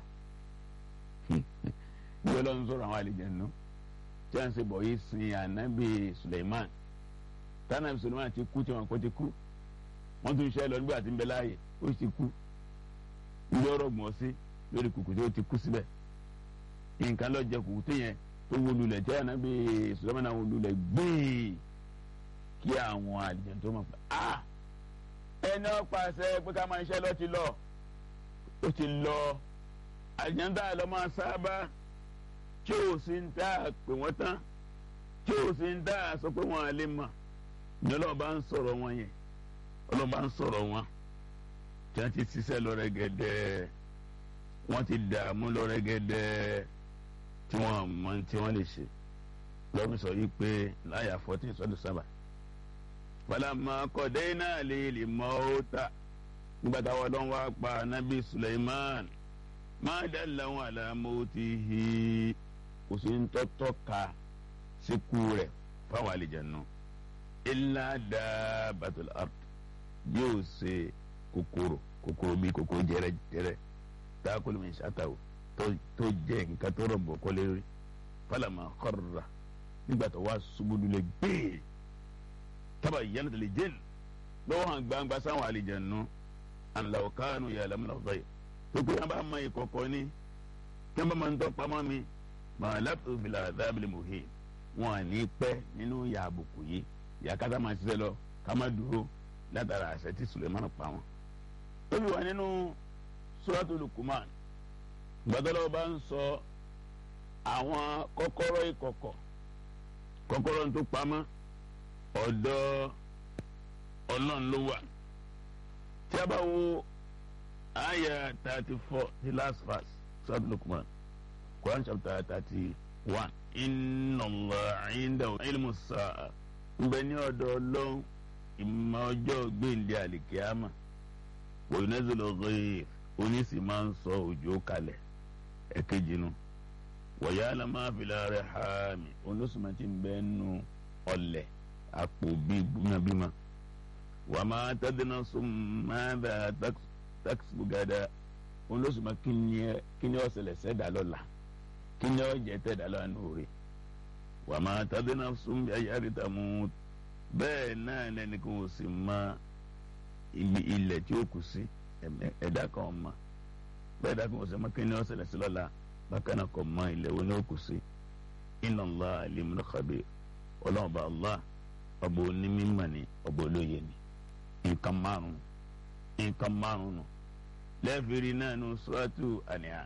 bí Ọlọ́run sọ̀rọ̀ àwọn àlejànú tí a ń ṣe bọ̀ yìí sin anabi Suleiman tanabi Suleiman ti kú tí wọn kò ti kú wọn tún ṣe lọ nígbà tí ń bẹ láàyè ó ti kú ilé ọ̀rọ̀ gbọn sí lórí kùkù tí ó ti kú síbẹ̀ nǹkan lọ jẹ kùkù tí yẹn tó wó lulẹ̀ tí anabi Suleiman náà wó lulẹ̀ gbìí kí àwọn àlejànú tó mọ̀ pé ah ẹni ọ̀pàṣẹ pé ká máa ṣiṣẹ́ lọ ti lọ ó ti lọ àjẹ́ńdà lọ máa sábà tí ò sí ń dá pé wọ́n tán tí ò sí ń dá sọ pé wọ́n á lè mọ̀ ní ọlọ́ọ̀bá ń sọ̀rọ̀ wọn yẹn ọlọ́ọ̀bá ń sọ̀rọ̀ wọn tí wọ́n ti ṣiṣẹ́ lọ rẹ́gẹ́dẹ́ wọ́n ti dààmú lọ rẹ́gẹ́dẹ́ tí wọ́n mọ tí wọ́n lè ṣe lọ́wọ́ sọ yìí pé láyà fourteen sọ́dún sábà falamma qadayna lil mauta nígbà táwọn ọlọ́run wá pa anabi suleiman ma dallahu ala mautihi kò sí ń tọ́tọ́ ka síkú rẹ̀ fáwọn àlejànú illa dabbatul ard yóò ṣe kòkòrò kòkòrò bíi kòkòrò jẹrẹjẹrẹ ta'kulu min shatahu tó jẹ nǹkan tó rọ̀ bọ̀ kọ́lé rí falamma kharra nígbà tó wá ṣubú lulẹ̀ gbẹ́ẹ́ taba yẹn tẹ̀lé jẹ́l lọ́wọ́ hàn gbangba sáwọn àlejànú ànlàwọ̀ kánú yà lámúnà ọ̀fẹ́ yìí pípé wọn bá mọ ìkọ̀kọ̀ ni kí wọn bá máa ń tọ́ pamọ́ mi màá lápò fìlà dábìlì mòhè wọn à ní pẹ́ nínú ìyà àbùkù yìí ìyà kátà máa ṣiṣẹ́ lọ ká má dúró látara àṣẹ tí Suleiman pa wọn. ó fi wà nínú Suratul Luqman gbàdọ́lọ́ bá ń sọ àwọn kọ́kọ́rọ́ ìkọ̀kọ̀ kọ́kọ́rọ́ tó pamọ́ ọ̀dọ̀ ọlọ́run ló wà tí a bá wo àyà thirty four the last verse Surat Luqman Quran chapter thirty one inna Allah indahu ilmu sa'a ń bẹ ní ọ̀dọ̀ ọlọ́run ìmọ̀ ọjọ́ gbẹ̀ǹdẹ̀ àlìkíyàmà wa yunazzilu ghayth oníṣì máa ń sọ òjò kalẹ̀ ẹ̀kejì nu wa ya'lamu ma fil arhami oníṣùmọ̀ tí ń bẹ́ẹ̀ nù ọ̀lẹ̀ àpò bíi bímabíma wà máa tẹ́dínà sún máa tákìsì gàdá òun ló sùn máa kí ni ó ṣẹlẹ̀ sẹ́dá lọ́la kí ni ó jẹ́ tẹ́dá lọ́la nùrè wà máa tẹ́dínà sún ayárìtà mú bẹ́ẹ̀ náà lẹ́ni kò sì mọ ibi ilẹ̀ tí ó kù sí ẹ̀dá kan ọmọ bẹ́ẹ̀ dá kan ọ̀sẹ̀ mọ́ kí ni ọ̀sẹ̀ lẹ́sẹ̀ lọ́la bákan náà kọ́ mọ́ ilẹ̀ wo ni ó kù sí inna Allah alimun khabir ọlọ́run bá Allah ọba onímọ̀ ni ọba olóye ni nǹkan márùn nǹkan márùn nù lẹ́ẹ̀fìrí náà nù suratu An'am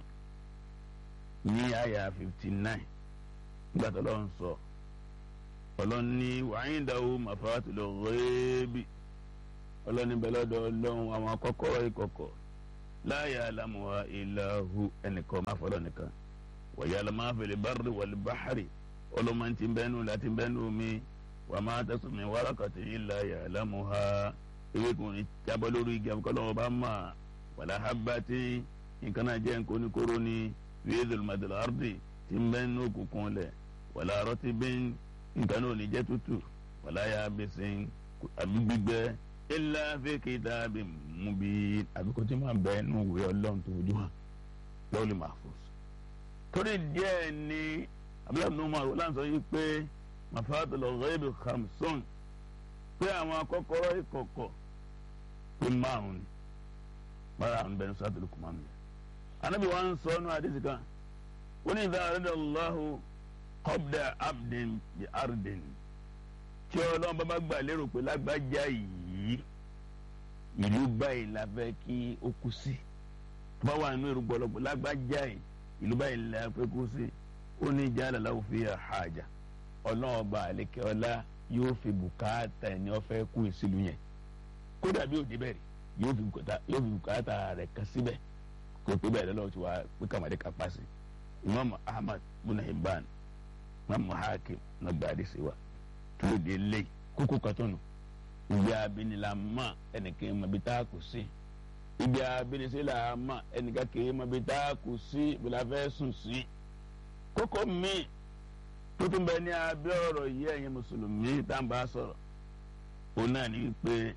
ní àyà fifty nine nígbà tó lọ́n sọ ọlọ́run ní wa'indahu mafatul ghaibi ọlọ́run níbẹ̀ lọ́dọ̀ ọlọ́run àwọn kọ́kọ́rọ́ ìkọ̀kọ̀ la ya'lamuha illa hu ẹnìkan máa fọlọ́ nìkan wa ya'lamu ma fil barri wal bahri ọlọ́run ti bẹ́nu láti bẹ́nu mi wa ma tasqutu min waraqatin illa ya'lamuha ewé kò ní jábọ́ lórí igi àbúkọ́lọ́wọ́ bá mà wala habbatin nǹkan náà jẹ́ nǹkan oníkóró ní fi dhulmatil ardi ti bẹ́nu òkùnkùn lẹ̀ wala ratibin nǹkan náà ò ní jẹ́ tútù wala yabisin àbí gbígbẹ illa fi kitabim mubin àbí kò tí máa bẹ nù wí ọlọ́run tó ojú hàn lawli mahfuz. torí díẹ̀ ni abúlé nùmọ̀ láǹsọ yìí pé mafatul ghaibi khamsun pé àwọn kọ́kọ́rọ́ ìkọ̀kọ̀ pé márùn ni bára àwọn bẹ̀rẹ̀ sọ́tò ló kù máa ń yẹ. anábì wa ń sọ ọ́nù àdìsí kan ó ní idha arada Allahu qabda abdin bi ardin tí ọlọ́run bá bá gbà lérò pé lágbájá yìí ìlú báyìí la fẹ́ kí ó kú sí tó bá wà nínú èrò gbọ́dọ̀ lágbájá yìí ìlú báyìí la fẹ́ kú sí ó ní ja'ala lahu fiha haja ọlọ́run ọba àlekẹ́ ọlá yóò fi bùkátà ẹni ọ̀fẹ́ kú ìsìlú yẹn kódà bí òde bẹ̀rẹ̀ yóò fi bùkátà rẹ̀ kan síbẹ̀ kó pé bẹ́ẹ̀ lọ́wọ́ tí wàá pé kàmáde ká pàṣẹ imam ahmad bin hibban imam hakim na gbàdé sí wa tó de lé kókó katọ́nù ibi abinila ma ẹnìkan ma bi taa kò sí ibi abinisi la ma ẹnìkan kì í ma bi taa kò sí bila fẹ́ sùn sí kókó mi tuntun bẹ ní abẹ́ ọ̀rọ̀ yìí ẹ̀yin mùsùlùmí tá n bá sọ̀rọ̀ òun náà ní pé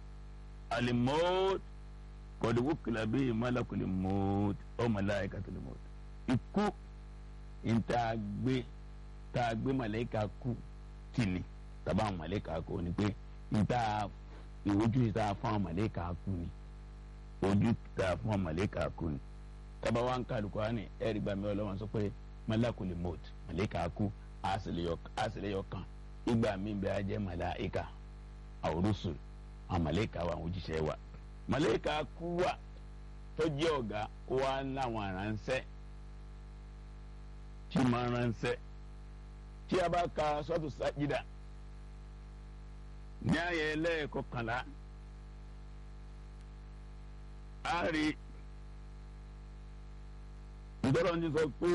alimọ́t kọ̀dùkú kìlà bíi malakuli mọ́t ọ́ malaikatul mọ́t ikú ìta gbé tá a gbé màlẹ́kà kú tì ní tàbá àwọn màlẹ́kà kú ni pé ìta ìwojú ìta fún àwọn màlẹ́kà kú ni ojú ìta fún àwọn màlẹ́kà kú ni tàbá wa ń kálukú á ní ẹ̀rí gbàmí ọlọ́wọ́n sọ pé malakuli mọ́t màlẹ́kà kú àṣìlẹyọ kan ìgbà mi bẹ ajẹ màláìka àwòrúsùn àwọn màlẹ́kà wa àwọn òjíṣẹ́ wa màlẹ́kà kú wa tó jẹ́ ọ̀gá wa láwọn aránṣẹ́ tí máa ránṣẹ́ tí a bá ka sọ́tù sájídà ní ayẹ ẹlẹ́ẹ̀kọkànlá a rí ìdọ́rọ̀ ní sọ pé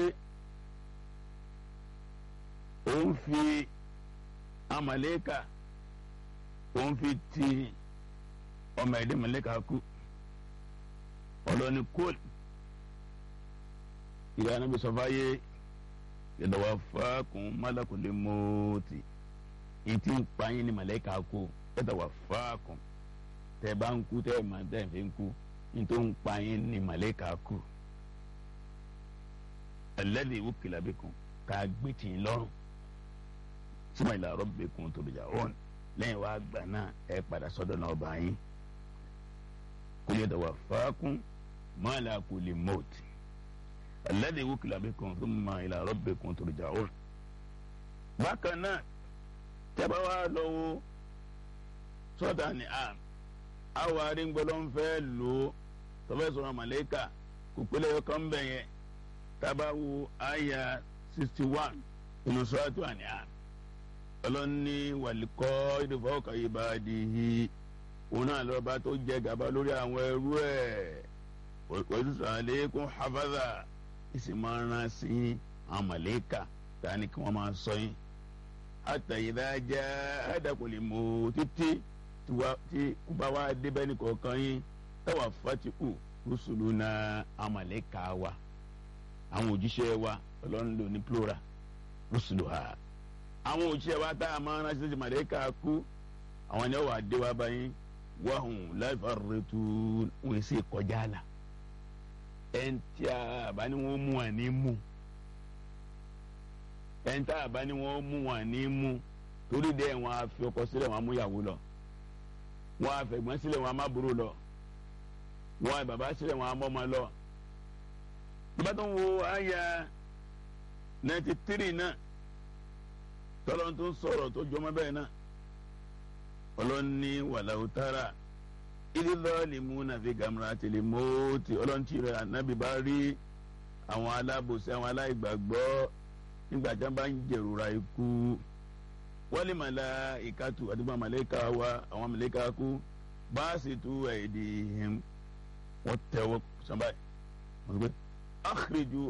òun fi amaleka òun fi ti ọmọ ẹ̀dẹ́ maleka kú ọlọ́ni kóòlù ìyá anábì sọ fáyé yàtọ̀wá fáàkùn málàkùnlé mọ́ọ̀tì ìtì ń pààyàn ní maleka kú yàtọ̀wá fáàkùn tẹ̀ bá ń kú tẹ̀ máa tẹ̀ fi ń kú nítorí ń pààyàn ní maleka kú alladhi wukila bikum ká gbé tì í lọ́rùn suma ila rabbikum turja'un lẹ́yìn wá gbà náà ẹ padà sọ́dọ̀ náà bá yín kul yatawaffakum malakul maut alladhi wukila bikum thumma ila rabbikum turja'un. bákan náà tẹ́bá wá lọ́wọ́ sọ́dà ni a àwọn arígbọ́lọ́ ń fẹ́ lò ó tọ́fẹ́ sọ̀rọ̀ màlẹ́kà kò pélé ọkàn bẹ̀ yẹn tábàwò àyà sixty one inú sọ́dọ̀ àníyàn ọlọ́ni wàlíkọ́ ìdìfọ́kà ìbàdìhì òun náà lọ́ba tó jẹ gàba lórí àwọn ẹrú ẹ̀ wọ́n àlékún hafaza ìsìnmọ́ rán sí àwọn màlẹ́kà tani kí wọ́n máa sọ yín àtàyídájá àdàkùnlé mọ́ títí tí kúbá wa débẹ́ ní kọ̀ọ̀kan yín táwa fatihu rúṣùlù náà àwọn màlẹ́kà wa àwọn òjíṣẹ́ wa ọlọ́run lò ní plural rúṣùlù ha àwọn òṣìṣẹ́ wa tá a máa rán sí màlẹ́kà kú àwọn ni wọ́n wà dé wa báyìí wàhùn láìfàrẹ́tù wọ́n sì kọjá la ẹn tí a bá ní wọ́n mú wọn ní mú ẹn tí a bá ní wọ́n mú wọn ní mú torí dẹ́ wọn á fi ọkọ sílẹ̀ wọn á mú ìyàwó lọ wọn á fẹ̀gbọ́n sílẹ̀ wọn á má burú lọ wọn bàbá sílẹ̀ wọn amọ́ ọmọ lọ. bàbá tó ń wo àyà ninety three náà tọ́lọ́ tó ń sọ̀rọ̀ tó jọmọ́ bẹ́ẹ̀ náà ọlọ́ni wàláwù tára ìdílọ́ọ̀lì múnà fi gàmúra tìlẹ̀ mọ́ọ̀tì ọlọ́ntì rẹ̀ ànábì bá rí àwọn alábòsí àwọn aláìgbàgbọ́ nígbà tí wọ́n bá ń jẹ̀rora ikú wọ́n lè màlá ìkàtù àti bá màlẹ́kà wa àwọn màlẹ́kà kú bá a sì tú ẹ̀ẹ́dì wọ́n tẹ̀wọ́ sábà wọ́n sọ pé akhriju